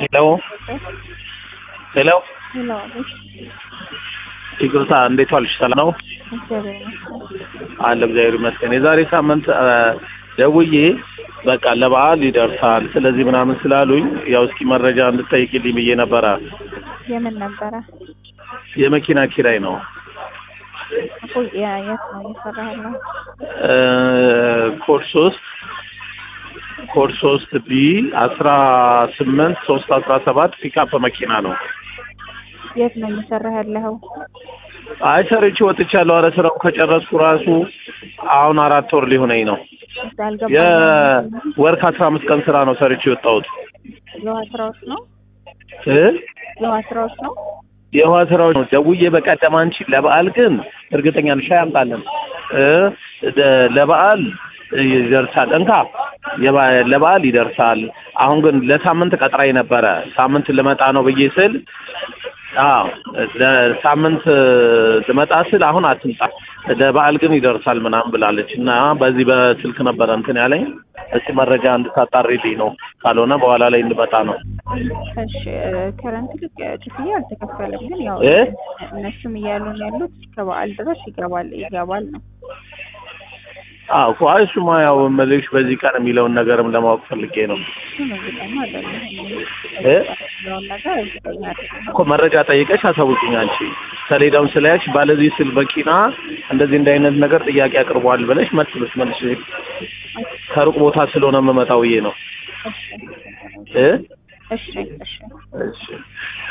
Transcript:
ሄሎ ሄሎ ሄሎ ይቅርታ፣ እንዴት ዋልሽ? ሰላም ነው እግዚአብሔር ይመስገን። አለ እግዚአብሔር ይመስገን። የዛሬ ሳምንት አ፣ ደውዬ በቃ ለበዓል ይደርሳል ስለዚህ ምናምን ስላሉኝ ያው እስኪ መረጃ እንድጠይቅልኝ ብዬ ነበረ። የምን ነበረ የመኪና ኪራይ ነው እኮ የ- የት ነው እየሰራ ያለው? እ፣ ኮድ ሶስት ኮድ ሶስት ቢ አስራ ስምንት ሶስት አስራ ሰባት ፒካፕ መኪና ነው። የት ነው እየሰራ ያለው? አይ ሰርቼ ወጥቻለሁ። ኧረ ስራው ከጨረስኩ ራሱ አሁን አራት ወር ሊሆነኝ ነው። አልገባኝም። የወር ከአስራ አምስት ቀን ስራ ነው ሰርቼ የወጣሁት የውሃ ስራዎች ነው እ የውሃ ስራዎች ነው። የውሃ ስራዎች ነው። ደውዬ በቀደም አንቺ ለበዓል ግን እርግጠኛ ነሽ ሻይ አምጣለን እ ደ- ለበዓል ይደርሳል እንካ የባ- ለበዓል ይደርሳል። አሁን ግን ለሳምንት ቀጥራኝ ነበረ ሳምንት ልመጣ ነው ብዬ ስል አዎ ለሳምንት ልመጣ ስል አሁን አትምጣ ለበዓል ግን ይደርሳል ምናምን ብላለች እና በዚህ በስልክ ነበረ እንትን ያለኝ እስቲ መረጃ እንድታጣሪልኝ ነው። ካልሆነ በኋላ ላይ እንድመጣ ነው። እሺ ከረንት ልክ ክፍያ አልተከፈለም፣ ግን ያው እ? እነሱም እያሉን ያሉት እስከ በዓል ድረስ ይገባል ይገባል ነው። አዎ እኮ አይ እሱማ ያው መልሽ በዚህ ቀን የሚለውን ነገርም ለማወቅ ፈልጌ ነው እሱን እርግጠኛ አይደለሁም። እ? የሚለውን ነገር እርግጠኛ አይደለሁም። እኮ መረጃ ጠይቀሽ አሳውቂኝ። አንቺ ሰሌዳውን ስለያች ባለዚህ ስል በቂና እንደዚህ እንደ አይነት ነገር ጥያቄ አቅርቧል ብለሽ መልስ ብትመልሽ ከሩቅ ቦታ ስለሆነ የምመጣው ብዬ ነው እ እሺ እሺ እሺ